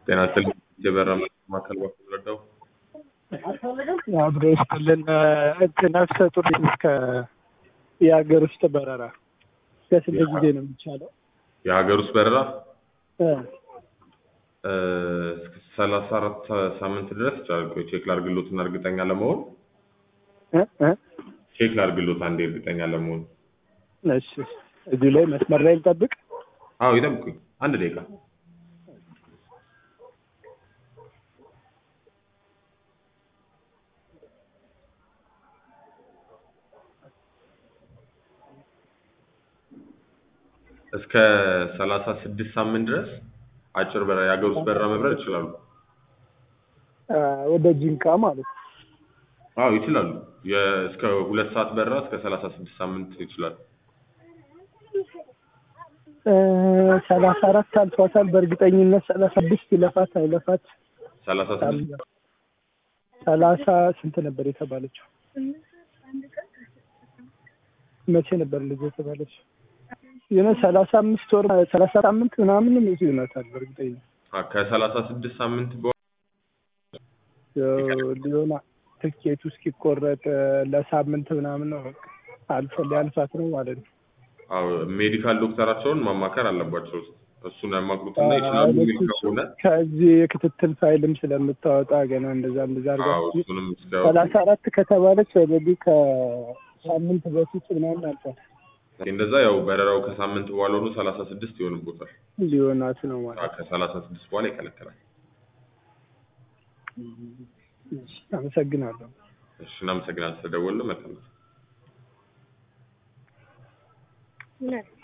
ጤና ይስጥልኝ የበራ ማዕከል በኩል ረዳው አብሮ ይስጥልን ነፍሰ ጡር እስከ የሀገር ውስጥ በረራ በስንት ጊዜ ነው የሚቻለው? የሀገር ውስጥ በረራ እ እስከ ሰላሳ አራት ሳምንት ድረስ ይቻላል። ቆይ ቼክ ላድርግሎትና እርግጠኛ ለመሆን እ እ ቼክ ላድርግሎት አንዴ እርግጠኛ ለመሆን። እሺ እዚሁ ላይ መስመር ላይ ልጠብቅ። አዎ ይጠብቁኝ አንድ ደቂቃ። እስከ ሰላሳ ስድስት ሳምንት ድረስ አጭር በረራ የሀገር ውስጥ በረራ መብረር ይችላሉ። አ፣ ወደ ጂንካ ማለት ነው። አዎ ይችላሉ። የ- እስከ ሁለት ሰዓት በረራ እስከ ሰላሳ ስድስት ሳምንት ይችላሉ። እ፣ ሰላሳ አራት አልፏታል። በእርግጠኝነት ሰላሳ ስድስት ይለፋት አይለፋት ሰላሳ ስድስት ሰላሳ ስንት ነበር የተባለችው? መቼ ነበር ልጅ የተባለችው? የሆነ ሰላሳ አምስት ወር ሰላሳ ሳምንት ምናምን እዚህ ይሆናታል በእርግጠኝነት አ፣ ከሰላሳ ስድስት ሳምንት በኋላ ሊሆና ትኬቱ እስኪቆረጥ ለሳምንት ምናምን ነው በቃ አልፎ ሊያልፋት ነው ማለት ነው። አዎ ሜዲካል ዶክተራቸውን ማማከር አለባቸው። እሱን ያማክሩትና ይችላሉ የሚል ከሆነ ከዚህ የክትትል ፋይልም ስለምታወጣ ገና እንደዛ እንደዛ አዎ አድርጋ እሱንም እስከ ሰላሳ አራት ከተባለች ኦልሬዲ ከሳምንት በፊት ምናምን አልፏል እንደዛ ያው በረራው ከሳምንት በኋላ ሆኖ ሰላሳ ስድስት ይሆንቦታል። ሊሆናት ነው ማለት አዎ ከሰላሳ ስድስት በኋላ ይከለከላል። ነው። እሺ፣ አመሰግናለሁ። እሺ እናመሰግናለን ስለደወሉ መልካም No.